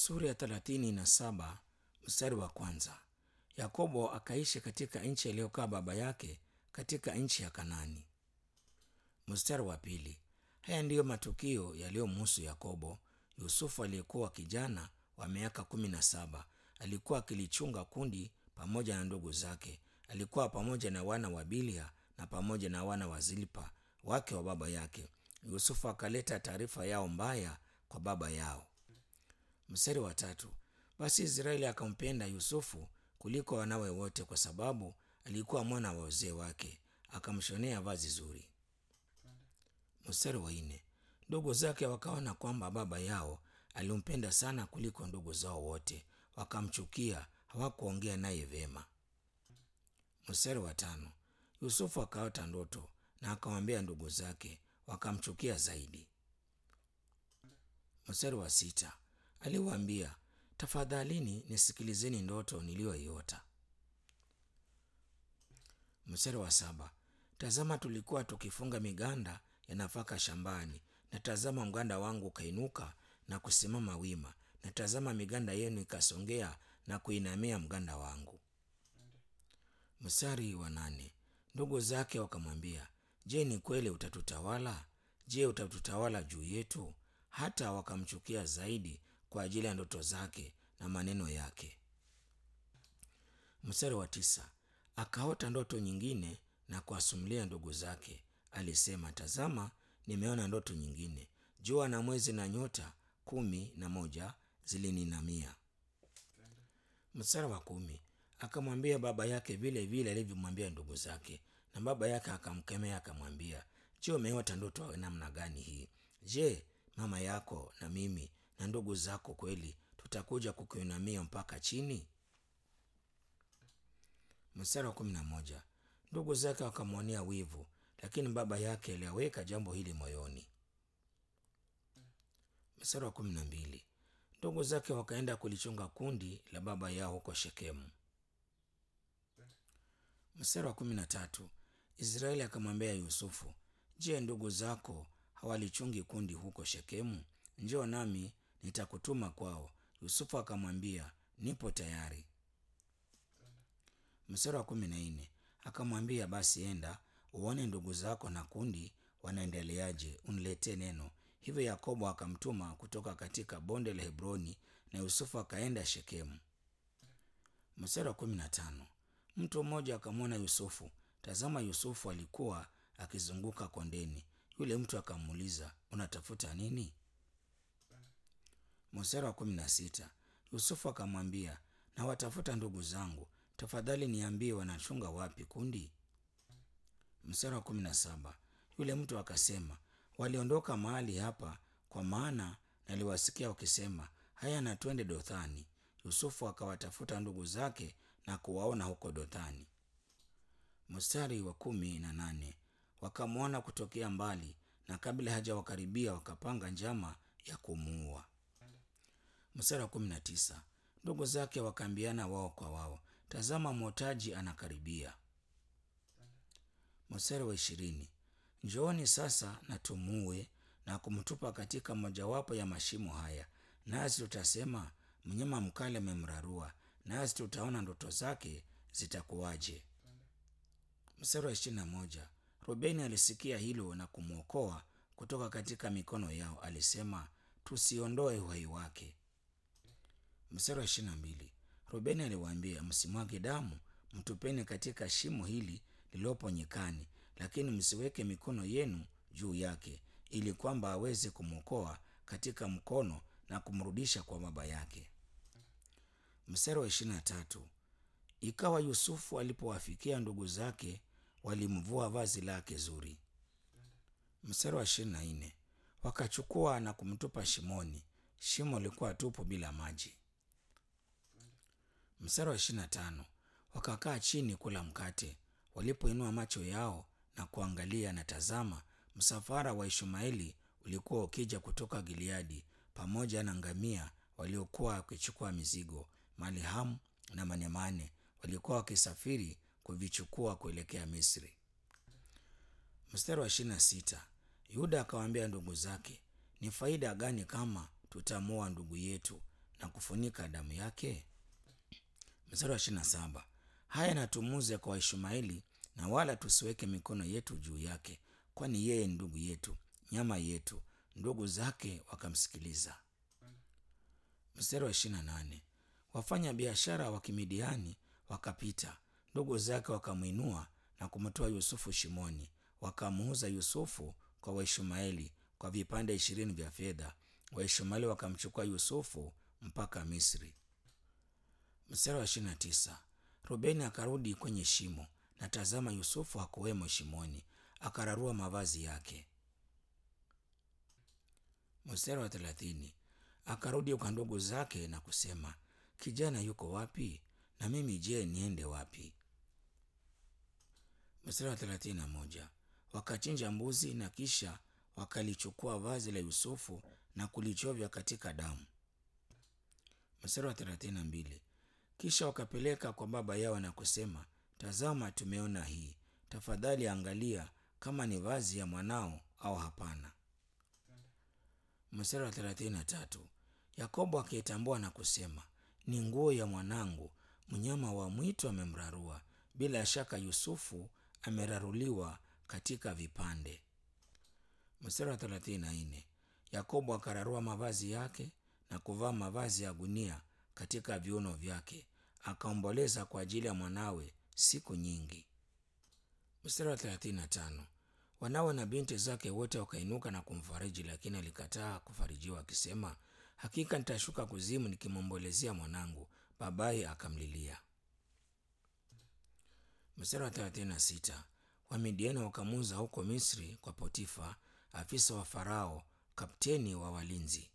Sura ya thelathini na saba mstari wa kwanza. Yakobo akaishi katika nchi aliyokaa baba yake katika nchi ya Kanani. Mstari wa pili. Haya ndiyo matukio yaliyomhusu Yakobo. Yusufu aliyekuwa kijana wa miaka kumi na saba alikuwa akilichunga kundi pamoja na ndugu zake. Alikuwa pamoja na wana wa Bilia na pamoja na wana wa Zilpa wake wa baba yake. Yusufu akaleta taarifa yao mbaya kwa baba yao. Mstari wa tatu. Basi Israeli akampenda Yusufu kuliko wanawe wote, kwa sababu alikuwa mwana wa wazee wake, akamshonea vazi zuri. Mstari wa nne. Ndugu zake wakaona kwamba baba yao alimpenda sana kuliko ndugu zao wote, wakamchukia, hawakuongea naye vyema. Mstari wa tano. Yusufu akaota ndoto na akamwambia ndugu zake, wakamchukia zaidi. Mstari wa sita. Aliwaambia, tafadhalini nisikilizeni ndoto niliyoiota. Mstari wa saba. Tazama, tulikuwa tukifunga miganda ya nafaka shambani, na tazama, mganda wangu ukainuka na kusimama wima, na tazama, miganda yenu ikasongea na kuinamia mganda wangu. Mstari wa nane. Ndugu zake wakamwambia, je, ni kweli utatutawala? Je, utatutawala juu yetu? Hata wakamchukia zaidi kwa ajili ya ndoto zake na maneno yake. Mstari wa tisa. Akaota ndoto nyingine na kuwasimulia ndugu zake. Alisema, tazama, nimeona ndoto nyingine, jua na mwezi na nyota kumi na moja zilininamia. Mstari wa kumi. Akamwambia baba yake vile vile alivyomwambia ndugu zake, na baba yake akamkemea akamwambia, je, umeota ndoto ya namna gani hii? Je, mama yako na mimi na ndugu zako kweli tutakuja kukuinamia mpaka chini? Mstari wa kumi na moja. Ndugu zake wakamwonea wivu, lakini baba yake aliaweka jambo hili moyoni. Mstari wa kumi na mbili. Ndugu zake wakaenda kulichunga kundi la baba yao huko Shekemu. Mstari wa kumi na tatu. Israeli akamwambia Yusufu, je, ndugu zako hawalichungi kundi huko Shekemu? Njoo nami nitakutuma kwao. Yusufu akamwambia, nipo tayari. Mstari wa kumi na nne. Akamwambia, basi enda uone ndugu zako na kundi wanaendeleaje, uniletee neno. Hivyo Yakobo akamtuma kutoka katika bonde la Hebroni, na Yusufu akaenda Shekemu. Mstari wa kumi na tano. Mtu mmoja akamwona Yusufu. Tazama, Yusufu alikuwa akizunguka kondeni. Yule mtu akamuuliza, unatafuta nini? Mstari wa kumi na sita. Yusufu akamwambia, nawatafuta ndugu zangu, tafadhali niambie wanachunga wapi kundi? Mstari wa kumi na saba. Yule mtu akasema, waliondoka mahali hapa, kwa maana naliwasikia wakisema, haya, na twende Dothani. Yusufu akawatafuta ndugu zake na kuwaona huko Dothani. Mstari wa kumi na nane. Wakamwona kutokea mbali, na kabla hajawakaribia wakapanga njama ya kumuua. Mstari wa kumi na tisa. Ndugu zake wakaambiana wao kwa wao, tazama, mwotaji anakaribia. Mstari wa ishirini. Njooni sasa na tumuue na kumtupa katika mojawapo ya mashimo haya, nasi tutasema mnyama mkali amemrarua, nasi tutaona ndoto zake zitakuwaje. Mstari wa ishirini na moja. Rubeni alisikia hilo na kumwokoa kutoka katika mikono yao, alisema tusiondoe uhai wake. Mstari wa ishirini na mbili. Rubeni aliwaambia, msimwage damu, mtupeni katika shimo hili lililopo nyikani, lakini msiweke mikono yenu juu yake, ili kwamba aweze kumwokoa katika mkono na kumrudisha kwa baba yake. Mstari wa ishirini na tatu. Ikawa Yusufu alipowafikia ndugu zake, walimvua vazi lake zuri. Mstari wa ishirini na nne. Wakachukua na kumtupa shimoni, shimo lilikuwa tupu bila maji. Mstari wa ishirini na tano. Wakakaa chini kula mkate. Walipoinua macho yao na kuangalia, na tazama, msafara wa Ishmaeli ulikuwa ukija kutoka Gileadi pamoja na ngamia waliokuwa wakichukua mizigo, malihamu na manemane walikuwa wakisafiri kuvichukua kuelekea Misri. Mstari wa ishirini na sita. Yuda akawaambia ndugu zake, ni faida gani kama tutamuoa ndugu yetu na kufunika damu yake? Mstari wa ishirini na saba haya na tumuze kwa Waishmaeli na wala tusiweke mikono yetu juu yake, kwani yeye ni ndugu yetu, nyama yetu. Ndugu zake wakamsikiliza. Mstari wa ishirini na nane wafanya biashara wa Kimidiani wakapita, ndugu zake wakamwinua na kumtoa Yusufu shimoni, wakamuuza Yusufu kwa Waishmaeli kwa vipande ishirini vya fedha. Waishmaeli wakamchukua Yusufu mpaka Misri. Mstari wa ishirini na tisa Rubeni akarudi kwenye shimo, na tazama, Yusufu hakuwemo shimoni, akararua mavazi yake. Mstari wa thelathini akarudi kwa ndugu zake na kusema, kijana yuko wapi? Na mimi je, niende wapi? Mstari wa thelathini na moja wakachinja mbuzi na kisha wakalichukua vazi la Yusufu na kulichovya katika damu. Mstari wa thelathini na mbili kisha wakapeleka kwa baba yao na kusema, tazama, tumeona hii, tafadhali angalia kama ni vazi ya mwanao au hapana. Mstari wa thelathini na tatu Yakobo akaitambua na kusema, ni nguo ya mwanangu, mnyama wa mwitu amemrarua. Bila shaka Yusufu ameraruliwa katika vipande. Mstari wa thelathini na nne Yakobo akararua mavazi yake na kuvaa mavazi ya gunia katika viuno vyake, akaomboleza kwa ajili ya mwanawe siku nyingi. Mstari wa thelathini na tano wanawe na binti zake wote wakainuka na kumfariji, lakini alikataa kufarijiwa, akisema, hakika nitashuka kuzimu nikimwombolezea mwanangu. Babaye akamlilia. Mstari wa thelathini na sita Wamidiani wakamuuza huko Misri kwa Potifa, afisa wa Farao, kapteni wa walinzi.